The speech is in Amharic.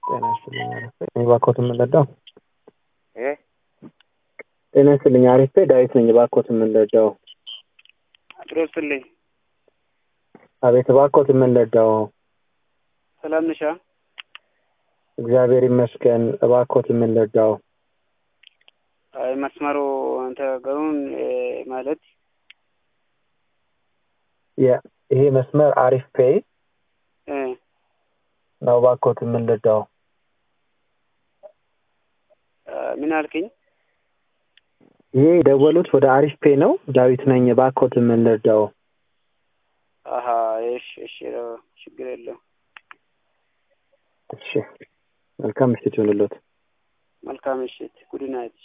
ጤና ይስጥልኝ አሪፍ ነኝ። እባክዎት የምንረዳው? እ ጤና ይስጥልኝ አሪፍ ነኝ። ዳዊት ነኝ። እባክዎት የምንረዳው? አጥሮ ስልኝ አቤት፣ እባክዎት የምንረዳው? ሰላም ነሻ? እግዚአብሔር ይመስገን። እባክዎት የምንረዳው? አይ መስመሩ አንተ ገሩን ማለት የ- ይሄ መስመር አሪፍ ፔይ እ ነው። እባክዎት የምንረዳው? ምን አልክኝ? ይሄ የደወሉት ወደ አሪፍ ፔይ ነው። ዳዊት ነኝ። እባክዎት የምንረዳው? አሀ እሺ እሺ ችግር የለው። እሺ፣ መልካም ምሽት ይሁንልዎት። መልካም ምሽት። ጉድ ናይት።